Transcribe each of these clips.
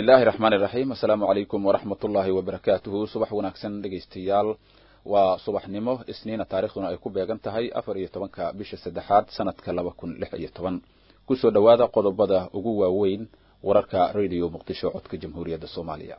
illaahi raxmaan iraxiim assalaamu calaykum waraxmat ullaahi wabarakaatuhu subax wanaagsan dhegaystayaal waa subaxnimo isniina taarikhduna ay ku beegan tahay afar iyo tobanka bisha saddexaad sanadka laba kun lix iyo toban kusoo dhowaada qodobada ugu waaweyn wararka radio muqdisho codka jamhuuriyadda soomaaliya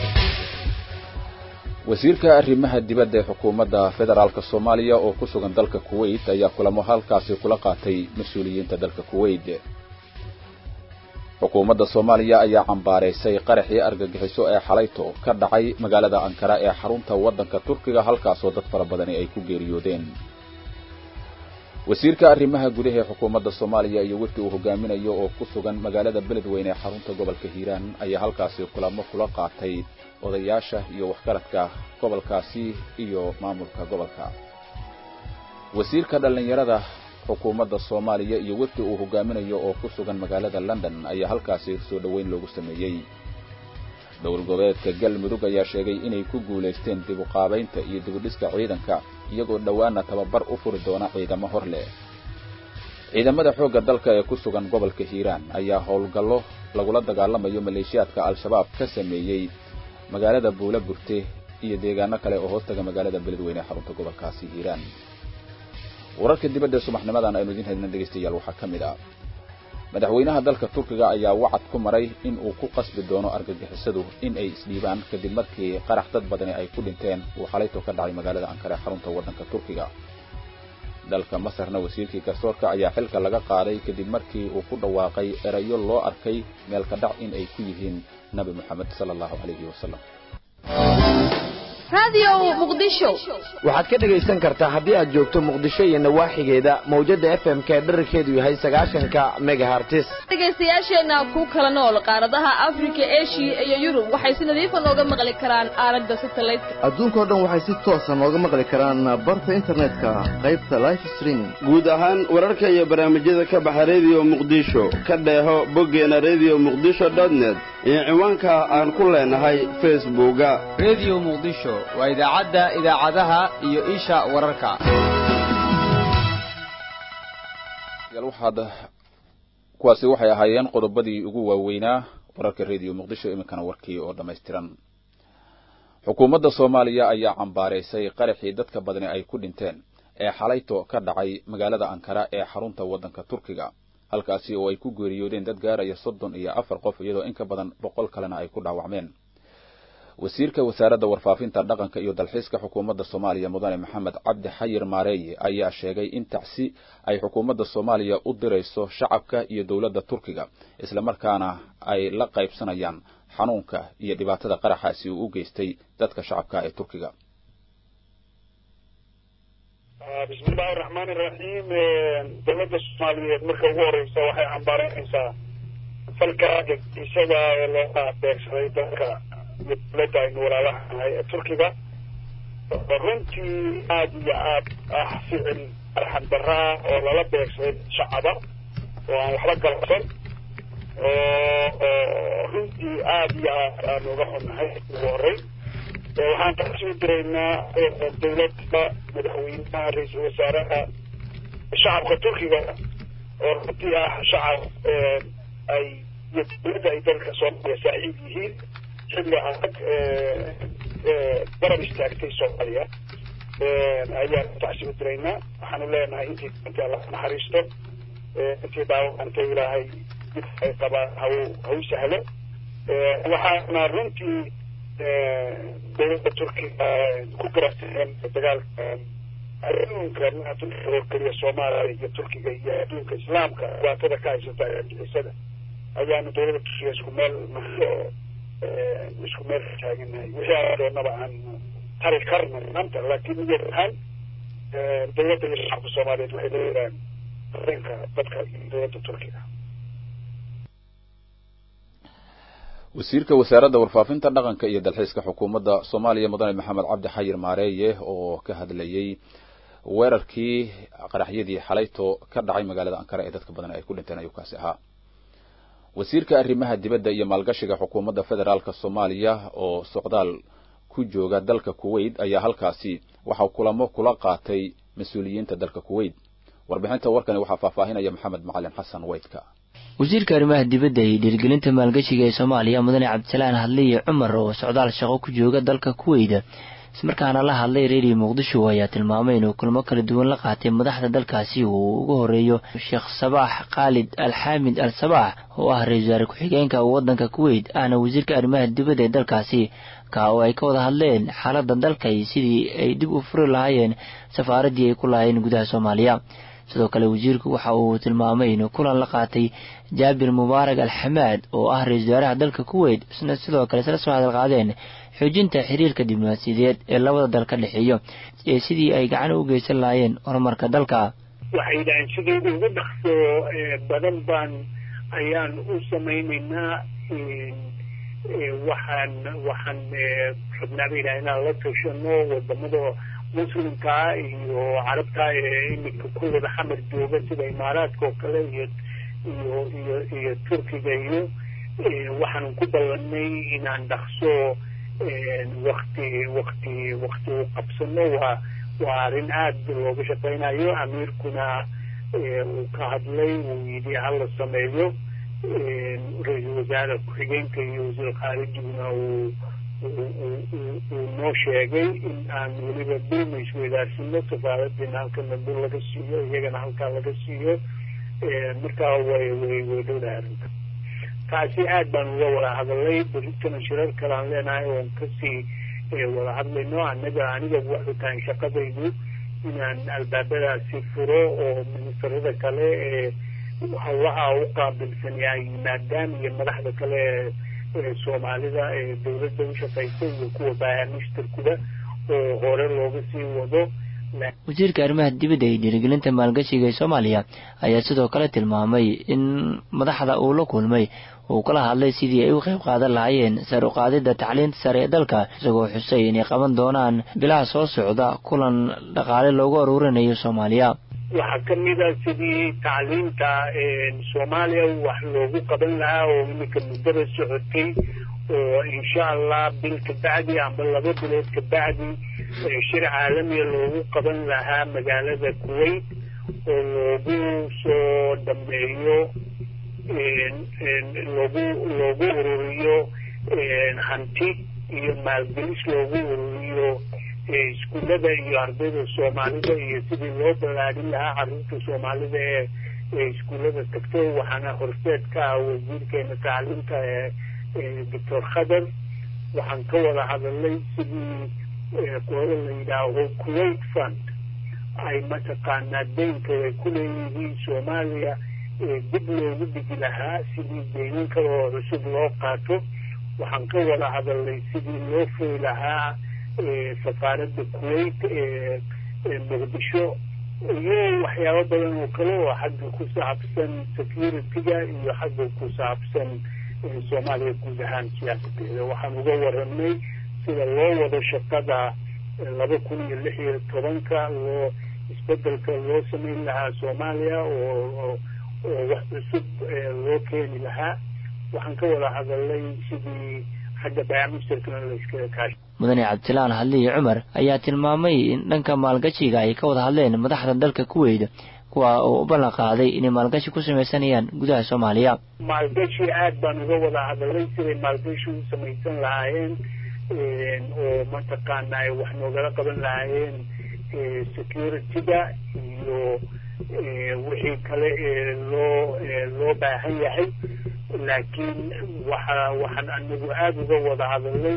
wasiirka arrimaha dibadda ee xukuumadda federaalk soomaaliya oo ku sugan dalka kuwait ayaa kulamo halkaasi kula qaatay mas-uuliyiinta dalka kuwait xukuumadda soomaaliya ayaa cambaaraysay qaraxii argagixiso ee xalayto ka dhacay magaalada ankara ee xarunta waddanka turkiga halkaasoo dad fara badani ay ku geeriyoodeen wasiirka arrimaha gudaha ee xukuumadda soomaaliya iyo wefdi uu hogaaminayo oo ku sugan magaalada beledweyne ee xarunta gobolka hiiraan ayaa halkaasi kulamo kula qaatay odayaasha iyo waxgaradka gobolkaasi iyo maamulka gobolka wasiirka dhallinyarada xukuumadda soomaaliya iyo wefdi uu hogaaminayo oo ku sugan magaalada london ayaa halkaasi soo dhoweyn loogu sameeyey dowlad goboleedka galmudug ayaa sheegay inay ku guulaysteen dib u qaabaynta iyo dibudhiska ciidanka iyagoo dhowaana tababar u furi doona ciidamo hor leh ciidamada xoogga dalka ee ku sugan gobolka hiiraan ayaa howlgallo lagula dagaalamayo maleeshiyaadka al-shabaab ka sameeyey magaalada buula burte iyo deegaano kale oo hoostaga magaalada beledweyne ee xarunta gobolkaasi hiiraan wararka dibadda subaxnimadan aynu idiin helna dhegaystayaal waxaa ka mid ah madaxweynaha dalka turkiga ayaa wacad ku maray in uu ku qasbi doono argagixisadu in ay isdhiibaan kadib markii qarax dad badani ay ku dhinteen uu xalayto ka dhacay magaalada ankara xarunta waddanka turkiga dalka masarna wasiirkii garsoorka ayaa xilka laga qaaday kadib markii uu ku dhawaaqay erayo loo arkay meelka dhac in ay ku yihiin nabi moxamed sala allahu calayhi wasalam waxaad ka dhegaysan kartaa haddii aad joogto muqdisho iyo nawaaxigeeda mawjada f m ka dherarkeedu yahay sagaashanka megahartis dhegaystayaasheenna ku kala nool qaaradaha afrika eshiya iyo yurub waxay si nadiifa nooga maqli karaan aalada satelliteka adduunkao dhan waxay si toosa nooga maqli karaan barta internetka qaybta life streaming guud ahaan wararka iyo barnaamijyada ka baxa rediyo muqdisho ka dheeho boggeena redio muqdisho dotnet iyo ciwaanka aan ku leenahay facebooka redio muqdisho waa idaacadda idaacadaha iyo isha wararka waxaad kuwaasi waxay ahaayeen qodobadii ugu waaweynaa wararka radio muqdisho iminkana warkii oo dhammaystiran xukuumadda soomaaliya ayaa cambaaraysay qaraxii dadka badani ay ku dhinteen ee xalayto ka dhacay magaalada ankara ee xarunta waddanka turkiga halkaasi oo ay ku geeriyoodeen dad gaaraya soddon iyo afar qof iyadoo in ka badan boqol kalena ay ku dhaawacmeen wasiirka wasaaradda warfaafinta dhaqanka iyo dalxiiska xukuumadda soomaaliya mudane maxamed cabdi xayir maareeye ayaa sheegay in tacsi ay xukuumadda soomaaliya u dirayso shacabka iyo dowladda turkiga islamarkaana ay la qaybsanayaan xanuunka iyo dhibaatada qaraxaasi uu u geystay dadka shacabka ee turkiga bismillahi raxmaan iraxiim dowladda soomaaliyeed marka ugu horeysa waxay cambaaranaysaa falka isada ee looga beegsaday dalka iyo dowladda aynu walaalaha nahay ee turkiga runtii aada iyo aad ah ficil arxan darra ah oo lala beegsaday shacaba oo aan waxba galabsan oo runtii aada iyo aad aan uga xunnahay ugu horey waxaan kasoo diraynaa dowladda madaxweynaha ra-iisul wasaaraha shacabka turkiga oo runtii ah shacab ay iyo dowladda ay dalka soomaaliya saaxiib yihiin xilli adag garab istaagtay soomaaliya ayaan tacsi u diraynaa waxaanu leenahay intii intii alla naxariisto intii dhaawacantay ilaahay dib ay qabaan haw haw sahlo waxaana runtii dowladda turkiga ku garabteen dagaalka adduunka maa turkiga oo keliya soomaaliya iyo turkiga iyo adduunka islaamka dhibaatada ka haysata argixisada ayaanu dowladda turkiga isku meel nahay oo isku meel ka taaganahay wixii aan doonaba aan tari karna maanta laakiin niyad ahaan dowladda iyo shacabka soomaaliyeed waxay leeyihaan dareenka dadka iyo dowladda turkiga wasiirka wasaaradda warfaafinta dhaqanka iyo dalxiiska xukuumadda soomaaliya mudane maxamed cabdi xayir maareeye oo ka hadlayey weerarkii qaraxyadii xalayto ka dhacay magaalada ankara ee dadka badan ay ku dhinteen ayuu kaasi ahaa wasiirka arrimaha dibadda iyo maalgashiga xukuumadda federaalk soomaaliya oo socdaal ku jooga dalka kuwait ayaa halkaasi waxaa kulamo kula qaatay mas-uuliyiinta dalka kuwait warbixinta warkani waxaa faahfaahinaya maxamed macalin xasan weydka wasiirka arrimaha dibadda iyo dhiirgelinta maalgashiga ee soomaaliya mudane cabdisalaan hadliye cumar oo socdaal shaqo ku jooga dalka kuweyda ismarkaana la hadlay reeriyo muqdisho ayaa tilmaamay inuu kulmo kala duwan la qaatay madaxda dalkaasi uu ugu horeeyo sheekh sabaax khaalid alxaamid al sabaax oo ah ra-isul wasaare ku-xigeenka waddanka kuweyt ahna wasiirka arrimaha dibadda ee dalkaasi ka oo ay ka wada hadleen xaaladda dalka iyo sidii ay dib u furi lahaayeen safaaraddii ay ku lahaayeen gudaha soomaaliya sidoo kale wasiirku waxa uu tilmaamay inuu kulan la qaatay jaabir mubaarak alxamaad oo ah ra-isul wasaaraha dalka kuweyt isna sidoo kale isla soo hadal qaadeen xoojinta xiriirka diblomaasiyadeed ee labada dal ka dhexeeyo ee sidii ay gacan u geysan lahaayeen horumarka dalka waxay yidhaaheen sidii ugu dhaqso badan baan ayaan u samaynaynaa waxaan waxaan rabnaa bay yidhaha inaan la tashano wadamada muslimkaa iyo carabta ee iminka kuwada xamar jooga sida imaaraadka oo kale iyo iyo iyo iyo turkiga iyo waxaan ku ballanay inaan dhaqso wakti wakti wakti u qabsano waa waa arrin aada looga shaqaynayo amiirkuna uu ka hadlay uu yidhi hala sameeyo ra-iisul wasaare ku-xigeenka iyo wasiir khaarijiguna uu uu noo sheegay in aan weliba dulma isweydaarsino safaaradiina halkana dul laga siiyo iyagana halkaa laga siiyo markaa way way way dhowdahay arrinta taasi aad baan uga wada hadalay berritana shirar kale aan leenahay oon kasii wada hadlayno anaga aniga waxay tahay shaqadaydu inaan albaabadaasi furo oo ministarada kale ee hawlaha u qaabilsan ay yimaadaan iyo madaxda kale ee soomaalida ee dawladda u shaqaysa iyo kuwa baayamishtarkuda oo hore looga sii wado wasiirka arrimaha dibadda iyo dhiirigelinta maalgashiga ee soomaaliya ayaa sidoo kale tilmaamay in madaxda uu la kulmay uu kala hadlay sidii ay u qayb qaadan lahaayeen sar u qaadidda tacliinta sare ee dalka isagoo xusay inay qaban doonaan bilaha soo socda kulan dhaqaale loogu aruurinayo soomaaliya waxaa kamid a sidii tacliinta soomaaliya wax loogu qaban lahaa oo iminka muddada socotay oo insha allah bil kabacdi amba laba bilood kabacdi shir caalamiya loogu qaban lahaa magaalada kuwait oo loogu soo dhameeyo loogu loogu ururiyo hanti iyo maalgelis loogu ururiyo iskuullada iyo ardayda soomaalida iyo sidii loo ballaadhin lahaa carruurta soomaalida ee ee iskuullada tagto waxaana horseed ka ah wasiirkeena tacliinta ee doctor khadar waxaan ka wada hadalnay sidii qolo la yidhaaho kuwait fund ay mataqaanaa deynka ay ku leeyihiin soomaaliya dib loogu dhigi lahaa sidii deynin kale oo cusub loo qaato waxaan ka wada hadalnay sidii loo furi lahaa safaaradda kuwait ee muqdisho iyo waxyaabo badan oo kale oo xagga ku saabsan security-ga iyo xagga ku saabsan soomaaliya guud ahaan siyaasadeeda waxaan uga waranay sida loo wado shaqada laba kun iyo lix iyo tobanka loo isbedelka loo sameyn lahaa soomaaliya oo oo wax cusub loo keeni lahaa waxaan ka wada hadalnay sidii xagga bayaamisterkana la iskaga kaashay mudane cabdisalaan hadliye cumar ayaa tilmaamay in dhanka maalgashiga ay ka wada hadleen madaxda dalka kuweyda kuwa oo u ballan qaaday inay maalgashi ku samaysanayaan gudaha soomaaliya maalgashi aad baan uga wada hadalay siday maalgashi u samaysan lahaayeen oo mataqaana ay wax noogala qaban lahaayeen security-ga iyo wixii kale ee loo loo baahan yahay laakiin waxa waxaan anagu aada uga wada hadalnay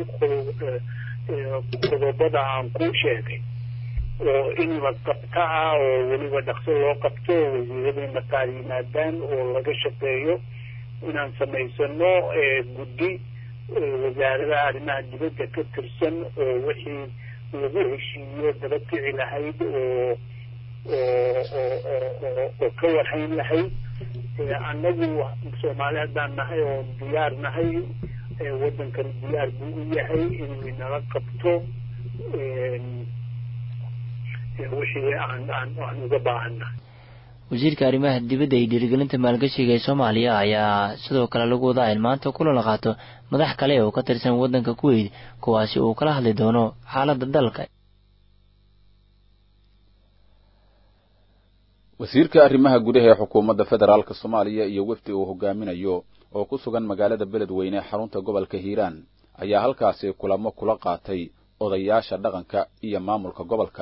qodobada aan kuu sheegay oo in la qabta ah oo weliba dhaqso loo qabto oo wasiiradii mataal yimaadaan oo laga shaqeeyo inaan samaysano guddi wasaarada arrimaha dibadda ka tirsan oo wixii lagu heshiiyo daba kici lahayd oo oo oo oo ka warhayn lahayd annagu soomaali haddaan nahay oo diyaar nahay waddankani diyaar buu u yahay inuu inala qabto wixii aan aan aan uga baahannahay wasiirka arrimaha dibadda iyo dhiirigelinta maalgashiga ee soomaaliya ayaa sidoo kale lagu wadaa in maanta kulan la qaato madax kale oo ka tirsan waddanka kuweyt kuwaasi uu kala hadli doono xaaladda dalka wasiirka arrimaha gudaha ee xukuumadda federaalk soomaaliya iyo wefdi uu hogaaminayo oo ku sugan magaalada beledweyne xarunta gobolka hiiraan ayaa halkaasi kulamo kula qaatay odayaasha dhaqanka iyo maamulka gobolka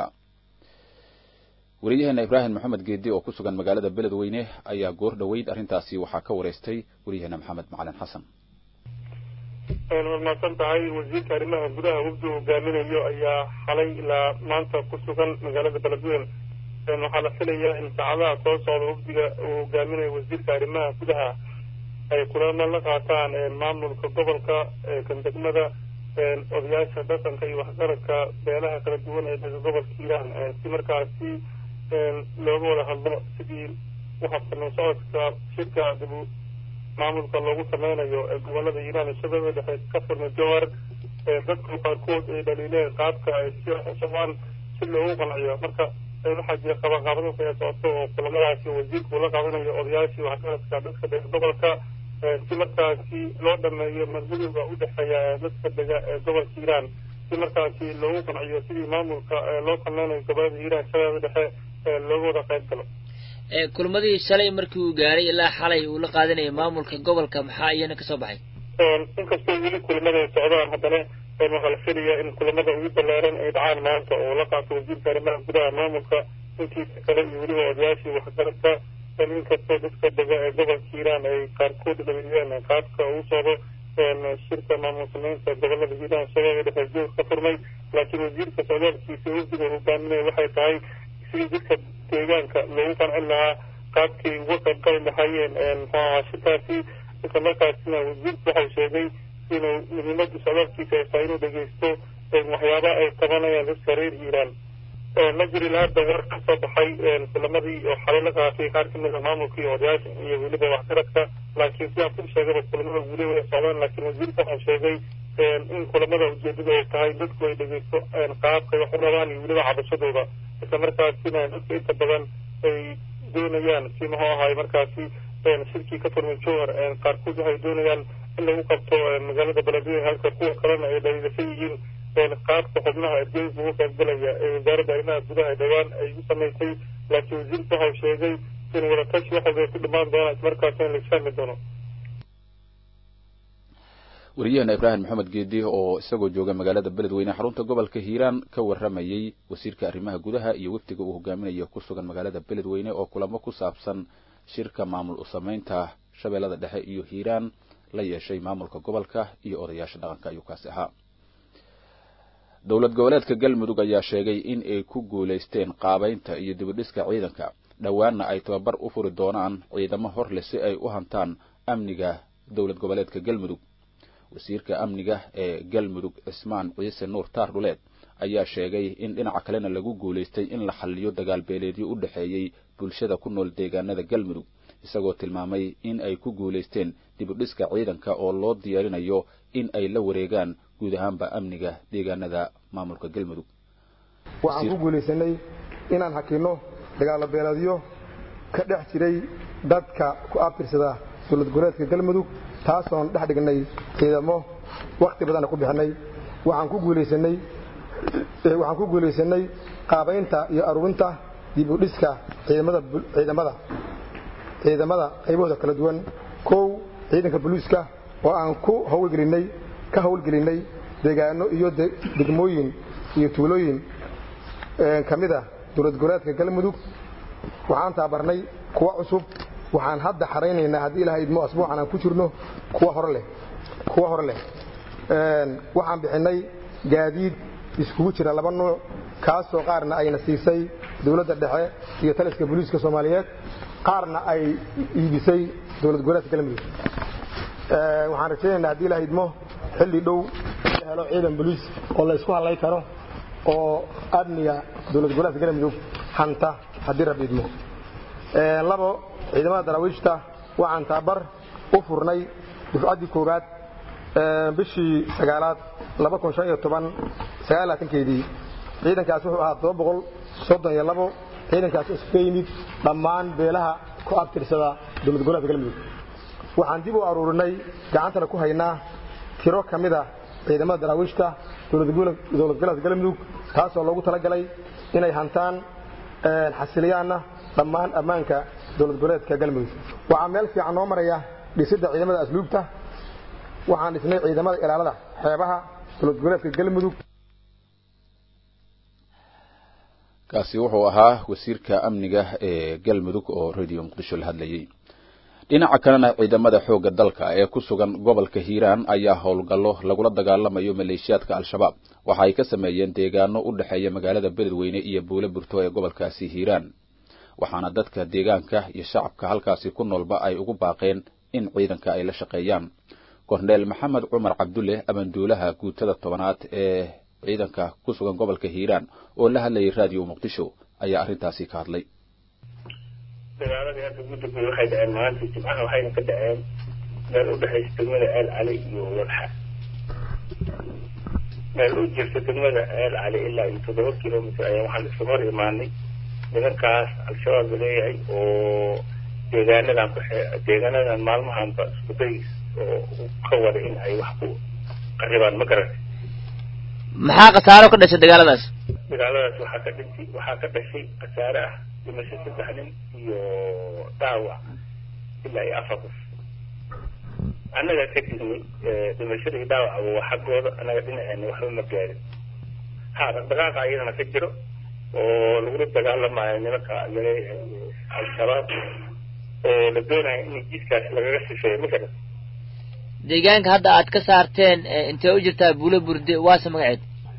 wariyaheena ibraahim maxamed geedi oo ku sugan magaalada beledweyne ayaa goor dhoweyd arrintaasi waxaa ka wareystay wariyaheena maxamed macalin xasan waad mahadsan tahay wasiirka arrimaha gudaha wafdi hogaaminayo ayaa xalay ilaa maanta ku sugan magaalada beledweyne waxaa la filayaa in saacadaha soo socda wafdiga uu hogaaminayo wasiirka arrimaha gudaha ay kulamo la qaataan maamulka gobolka kan degmada odayaasha dhaqanka iyo waxgaradka beelaha kala duwan ee dalka gobolka hiiraan si markaasi looga wada hadlo sidii uhabsanan socodka shirka dibu maamulka loogu sameynayo ee gobolada hiiraan iyo shabeellada dhexe ka furmay jowhar dadka qaarkood ay dhaliileen qaabka ay si u socdaan si loogu qanciyo marka waxaa jira qabaqaabado kaya socoto oo kulamadaasi wasiirku la qaadanayo odayaashii waxgaradka dadka dega gobolka si markaasi loo dhameeyo madmadowga u dhexeeya dadka dega ee gobolka hiiraan si markaasi loogu qanciyo sidii maamulka loo sameynayo gobolada hiiraan shabeellada dhexe looga wada qayb galo kulmadii shalay markii uu gaaray ilaa xalay uu la qaadanayo maamulka gobolka maxaa iyana kasoo baxay inkastoo weli kulamada ay socdaan haddana waxaa la filayaa in kulamada ugu ballaaran ay dhacaan maanta oo la qaato wasiirka arrimaha gudaha maamulka intiisa kale iyo weliba odayaashii waxgaradka inkastoo dadka dega ee gobolka hiiraan ay qaarkood dhaliiyeen qaabka uu socdo shirka maamul sameynta gobolada hiiraan shabeelle dhexe joog ka furmay laakiin wasiirka socdaalkiisa wafdiga hogaaminaya waxay tahay sidii dadka deegaanka loogu qancin lahaa qaabkay uga qayb gali lahaayeen muxuu ahaa shirkaasi isla markaasina wasiirku waxau sheegay inuu muhiimada socdaalkiisa ay tahay inuu dhegeysto waxyaabaha ay qabanayaan dadka reer hiiraan ma jirin hadda war ka soo baxay kulamadii oo xalay la qaatay qaar kamid a maamulka iyo odayaasha iyo weliba waxgaradka laakiin sidaan ku sheegaba kulamada weli way socdaan laakiin wasiirka waxau sheegay in kulamada ujeedada ay tahay dadku ay dhegeysto qaabkay wax u rabaan iyo weliba cabashadooda isla markaasina dadka inta badan ay doonayaan si muxuu ahaay markaasi shirkii ka furmay jowhar qaarkood waxay doonayaan in lagu qabto magaalada beledweyne halka kuwa kalena ay dhaliilashan yihiin qaabka xubnaha ergeyga uga qaybgalaya ee wasaaradda arrimaha gudaha dhowaan ay u samaysay laakiin wasiirku waxau sheegay in wadatashi wax walba ay ku dhamaan doonaan ismarkaasina la isfahmi doono wariyaheena ibraahim maxamed geedi oo isagoo jooga magaalada beledweyne xarunta gobolka hiiraan ka waramayey wasiirka arrimaha gudaha iyo wafdiga uu hogaaminayo ku sugan magaalada beledweyne oo kulamo ku saabsan shirka maamul u samaynta shabeellada dhexe iyo hiiraan la yeeshay maamulka gobolka iyo odayaasha dhaqanka ayuu kaasi ahaa dowlad goboleedka galmudug ayaa sheegay in ay ku guulaysteen qaabaynta iyo dibidhiska ciidanka dhowaanna ay tababar u furi doonaan ciidamo hor leh si ay u hantaan amniga dowlad goboleedka galmudug wasiirka amniga ee galmudug cismaan ciise nuur taar dhuleed ayaa sheegay in dhinaca kalena lagu guulaystay in la xalliyo dagaal beeleedyo u dhexeeyey bulshada ku nool deegaanada galmudug isagoo tilmaamay in ay ku guulaysteen dibudhiska ciidanka oo loo diyaarinayo in ay la wareegaan guud ahaanba amniga deegaanada maamulka galmudug waxaan ku guulaysanay inaan hakinno dagaalo beeleedyo ka dhex jiray dadka ku abtirsada dowlad goboleedka galmudug taasoon dhex dhignay ciidamo wakhti badanna ku bixinay waxaan ku guulaysanay waxaan ku guulaysanay qaabaynta iyo aruurinta dib u dhiska ciidamada ciidamada ciidamada qaybahooda kala duwan kow ciidanka booliiska oo aan ku hawlgelinay ka hawlgelinay deegaano iyo degmooyin iyo tuulooyin ka mid ah dowlad goboleedka galmudug waxaan taabarnay kuwa cusub waxaan hadda xaraynaynaa haddii ilaha idmo asbuucan aan ku jirno kuwa hore leh kuwa hore leh waxaan bixinay gaadiid iskugu jira laba nuuc kaasoo qaarna ayna siisay dowladda dhexe iyo taliska booliiska soomaaliyeed qaarna ay iibisay dowlad goboleedka galmudug waxaan rajaynaynaa haddii ilaha idmo xilli dhow la helo ciidan boliis oo la isku hadlay karo oo amniga dowlad goboleedka galmudug hanta haddii rab idmo labo ciidamada daraawiishta waxaan taabar u furnay dufcaddii koowaad bishii sagaalaad keedii ciidankaas wuxuu ahaa ciidankaas isu ka yimid dhammaan beelaha ku abtirsada dowlad goboleedka galmudug waxaan dib u aruurinay gacantana ku haynaa tiro ka mid a ciidamada daraawiishta dowlad goboleedka galmudug taasoo loogu talagalay inay hantaan xasiliyaanna dhammaan ammaanka dowlad goboleedka galmudug waxaa meel fiican noo maraya dhisidda ciidamada asluubta waxaan dhisnay ciidamada ilaalada xeebaha dowlad goboleedka galmudug kaasi wuxuu ahaa wasiirka amniga ee galmudug oo radio muqdisho la hadlayay dhinaca kalena ciidamada xoogga dalka ee ku sugan gobolka hiiraan ayaa howlgallo lagula dagaalamayo maleeshiyaadka al-shabaab waxa ay ka sameeyeen deegaano u dhexeeya magaalada beledweyne iyo buule burto ee gobolkaasi hiiraan waxaana dadka deegaanka iyo shacabka halkaasi ku noolba ay ugu baaqeen in ciidanka ay la shaqeeyaan korneel maxamed cumar cabdulle amanduulaha guutada tobanaad ee ciidanka ku sugan gobolka hiiraan oo la hadlayay radio muqdisho ayaa arrintaasi ka hadlay dagaaladii hadda ugu dambeeyey waxay dhaceen maalintii jimcaha waxayna ka dhaceen meel u dhexaysa degmada ceel cali iyo wadxa meel u jirta degmada ceel cali ilaa iyo toddoba kilomitr ayaan waxaan isugu hor imaanay nimankaas al-shabaab la leeyahay oo deegaanadan ku deegaanadan maalmahanba isku day oo ka wada in ay wax ku qaribaan ma garan maxaa khasaaro ka dhashay dagaaladaas dagaaladaas waxaa ka dhintay waxaa ka dhashay khasaare ah dhimasho saddex nin iyo dhaawac ilaa iyo afar qof annaga ka dignay dhimashada iyo dhaawacba waa xaggooda annaga dhinaceena waxba ma gaarin ha dhaqdhaqaaqa ayadana ka jiro oo lagula dagaalamayo nimanka laleeyahay al-shabaab oo la doonayo in jidkaas lagaga sifeeyo ma garan deegaanka hadda aad ka saarteen intee u jirtaa buulo burde waase magaceed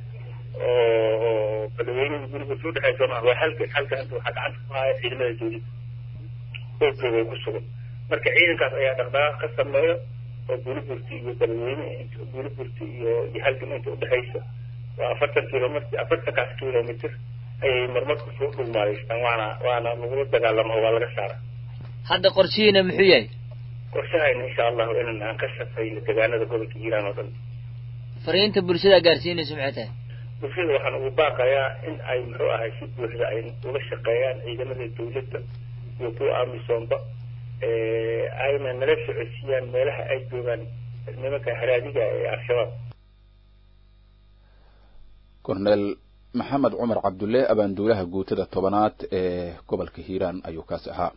oo beledweynada guriga soo dhexeysa ma waa halka halka hadda waxaa gacanta ku haya ciidamada dawladda xoogooda ku sugan marka ciidankaas ayaa dhaqdhaqaaq ka sameeyo oo buuliburti iyo beledweyne buuliburti iyo iyo halgan inta udhexeysa waa afartan kilomitr afartankaas kilomitr ayay marmarku soo dhugmaadaystaan waana waana lagula dagaalamo oo waa laga saara hadda qorshihiina muxuu yahay qorshahayna insha allahu inan aan ka shaqeyno deegaanada gobolka hiiraan oo dhan fariinta bulshada gaarsiinayso maxay tahay bulshada waxaan ugu baaqayaa in ay muxuu ahay si buuxda ay ula shaqeeyaan ciidamada dawladda iyo kuwa amisoomba ayna nala socodsiiyaan meelaha ay joogaan nimanka haraadiga ee al-shabaab korneel maxamed cumar cabdulle abaanduulaha guutada tobanaad ee gobolka hiiraan ayuu kaasi ahaa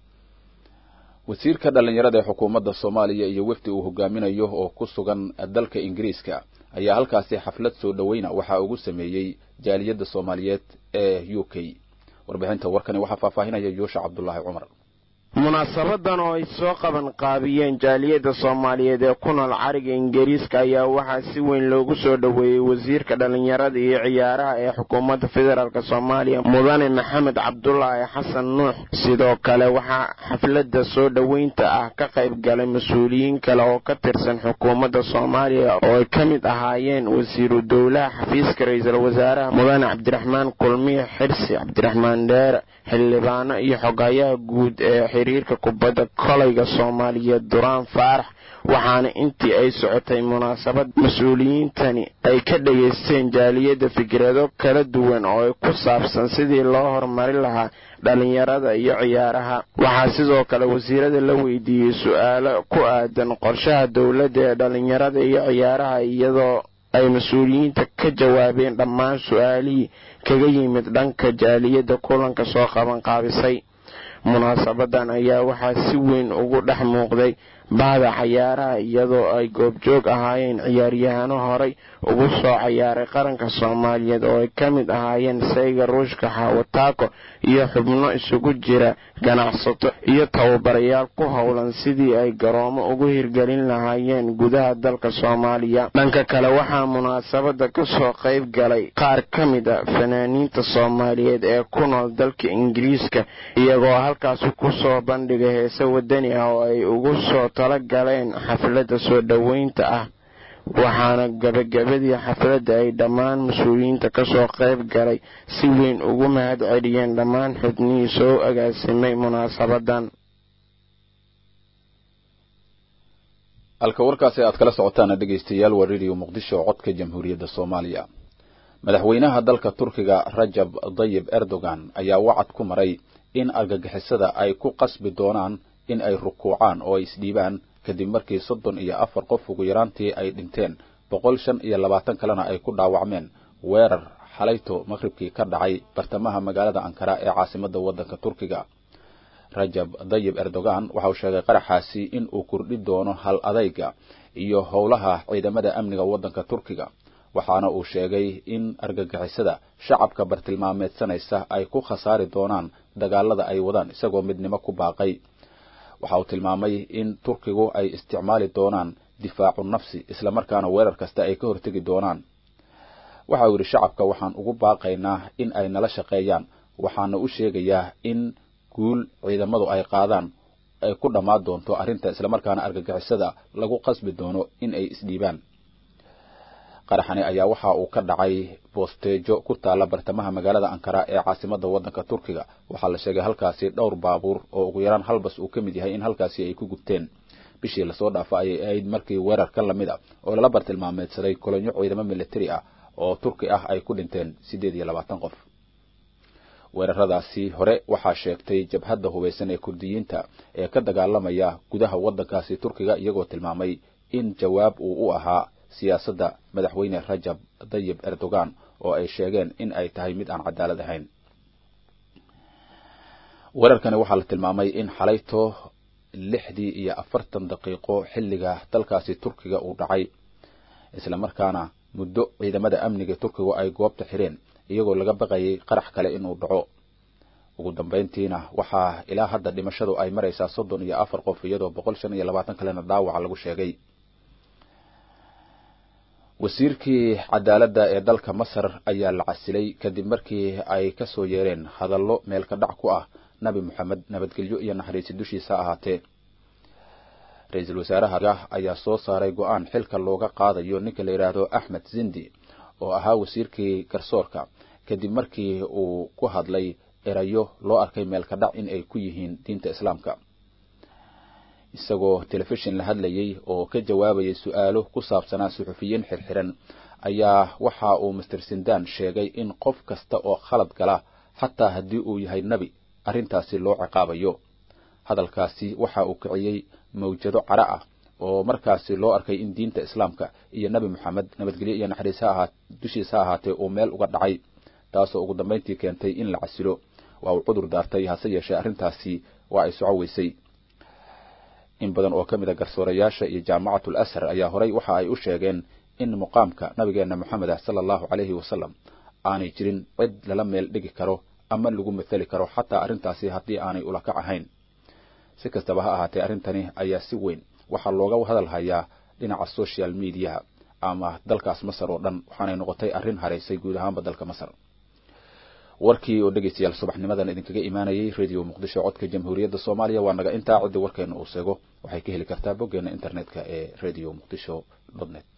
wasiirka dhallinyarada ee xukuumadda soomaaliya iyo wefdi uu hogaaminayo oo ku sugan dalka ingiriiska ayaa halkaasi xaflad soo dhoweyna waxaa ugu sameeyey jaaliyadda soomaaliyeed ee u k warbixinta warkani waxaa faahfaahinaya yuusha cabdulaahi cumar munaasabadan oo ay soo qaban qaabiyeen jaaliyadda soomaaliyeed ee ku nool cariga ingiriiska ayaa waxaa si weyn loogu soo dhoweeyey wasiirka dhallinyarada iyo ciyaaraha ee xukuumadda federaalk soomaaliya mudane maxamed cabdulaahi xasan nuux sidoo kale waxaa xafladda soo dhoweynta ah ka qayb galay mas-uuliyiin kale oo ka tirsan xukuumadda soomaaliya oo ay ka mid ahaayeen wasiiru dowlaha xafiiska ra-iisul wasaaraha mudane cabdiraxmaan kulmiye xirsi cabdiraxmaan dheere xildhibaano iyo xogayaha guud ee xiriirka kubadda kolayga soomaaliyeed duraan faarax waxaana intii ay socotay munaasabad mas-uuliyiintani ay ka dhegaysteen jaaliyadda fikrado kala duwan oo ay ku saabsan sidii loo horumari lahaa dhallinyarada iyo ciyaaraha waxaa sidoo kale wasiirada la weydiiyey su-aalo ku aadan qorshaha dowladda ee dhallinyarada iyo ciyaaraha iyadoo ay mas-uuliyiinta ka jawaabeen dhammaan su-aalihii kaga yimid dhanka jaaliyadda kulanka soo qaban qaabisay munaasabadan ayaa waxaa si weyn ugu dhex muuqday bahda cayaaraha iyadoo ay goobjoog ahaayeen ciyaaryahano horay ugu soo cayaaray qaranka soomaaliyeed oo ay ka mid ahaayeen sayga ruushka xawataako iyo xubno isugu jira ganacsato iyo tababarayaal ku howlan sidii ay garoomo ugu hirgelin lahaayeen gudaha dalka soomaaliya dhanka kale waxaa munaasabada kasoo qayb galay qaar ka mid a fanaaniinta soomaaliyeed ee ku nool dalka ingiriiska iyagoo halkaasi kusoo bandhigay heese wadani ah oo ay ugu soo tala galeen xafladda soo dhoweynta ah waxaana gabagabadii xafladda ay dhammaan mas-uuliyiinta kasoo qayb galay si weyn ugu mahad celiyeen dhammaan xubnihii soo agaasimay munaasabadan halka warkaasi aad kala socotaan dhegaystayaal waa radio muqdisho codka jamhuuriyadda soomaaliya madaxweynaha dalka turkiga rajab dayib erdogan ayaa wacad ku maray in argagixisada ay ku qasbi doonaan in ay rukuucaan oo ay isdhiibaan kadib markii soddon iyo afar qof ugu yaraantii ay dhinteen boqol shan iyo labaatan kalena ay ku dhaawacmeen weerar xalayto maqribkii ka dhacay bartamaha magaalada ankara ee caasimadda waddanka turkiga rajab dayib erdogan waxa uu sheegay qaraxaasi in uu kordhi doono hal adayga iyo howlaha ciidamada amniga waddanka turkiga waxaana uu sheegay in argagixisada shacabka bartilmaameedsanaysa ay ku khasaari doonaan dagaalada ay wadaan isagoo midnimo ku baaqay waxa uu tilmaamay in turkigu ay isticmaali doonaan difaacu nafsi islamarkaana weerar kasta ay ka hortegi doonaan waxa uu yidhi shacabka waxaan ugu baaqaynaa in ay nala shaqeeyaan waxaana u sheegayaa in guul ciidamadu ay qaadaan ay ku dhammaan doonto arrinta islamarkaana argagixisada lagu qasbi doono in ay isdhiibaan qaraxani ayaa waxa uu ka dhacay boosteejo ku taalla bartamaha magaalada ankara ee caasimada waddanka turkiga waxaa la sheegay halkaasi dhowr baabuur oo ugu yaraan hal bas uu ka mid yahay in halkaasi ay ku gubteen bishii lasoo dhaafa ayay ahayd markii weerar ka lamid a oo lala bartilmaameedsaday kolonyo ciidamo militari ah oo turki ah ay ku dhinteen siddeed iyo labaatan qof weeraradaasi hore waxaa sheegtay jabhadda hubaysan ee kurdiyiinta ee ka dagaalamaya gudaha waddankaasi turkiga iyagoo tilmaamay in jawaab uu u ahaa siyaasadda madaxweyne rajab dayib erdogan oo ay sheegeen in ay tahay mid aan cadaalad ahayn weerarkani waxaa la tilmaamay in xalayto lixdii iyo afartan daqiiqo xilliga dalkaasi turkiga uu dhacay islamarkaana muddo ciidamada amniga turkigu ay goobta xireen iyagoo laga baqayay qarax kale inuu dhaco ugu dambayntiina waxaa ilaa hadda dhimashadu ay maraysaa soddon iyo afar qof iyadoo boqol shan iyo labaatan kalena dhaawaca lagu sheegay wasiirkii cadaaladda ee dalka masar ayaa la casilay kadib markii ay ka soo yeereen hadallo meelka dhac ku ah nabi moxamed nabadgelyo iyo naxariisi dushiisa ahaatee ra-iisul wasaaraha ayaa soo saaray go-aan xilka looga qaadayo ninka la yidhaahdo axmed zindi oo ahaa wasiirkii garsoorka kadib markii uu ku hadlay erayo loo arkay meelka dhac in ay ku yihiin diinta islaamka isagoo telefishin la hadlayay oo ka jawaabayay su-aalo ku saabsanaa suxufiyiin xirxiran ayaa waxa uu master sindan sheegay in qof kasta oo khalad gala xataa haddii uu yahay nebi arrintaasi loo ciqaabayo hadalkaasi waxa uu kiciyey mawjado cara ah oo markaasi loo arkay in diinta islaamka iyo nebi moxamed nabadgelyo iyo naxariis ha ahaa dushiisa ha ahaatee uu meel uga dhacay taasoo ugu dambayntii keentay in la casilo waa uu cudur daartay hase yeeshee arrintaasi waa ay soco weysay in badan oo ka mid a garsoorayaasha iyo jaamacatul ashar ayaa horay waxa ay u sheegeen in muqaamka nabigeena moxamed ah sala allahu calayhi wasalam aanay jirin cid lala meel dhigi karo ama lagu mathali karo xataa arrintaasi haddii aanay ulakac ahayn si kastaba ha ahaatee arrintani ayaa si weyn waxaa looga hadal hayaa dhinaca social mediaha ama dalkaas masar oo dhan waxaanay noqotay arrin haraysay guud ahaanba dalka masar warkii oo dhegeystayaal subaxnimadan idinkaga imaanayay radio muqdisho codka jamhuuriyadda soomaaliya waa naga intaa ciddi warkeena uu seego waxay ka heli kartaa boggeena internetka ee radio muqdisho net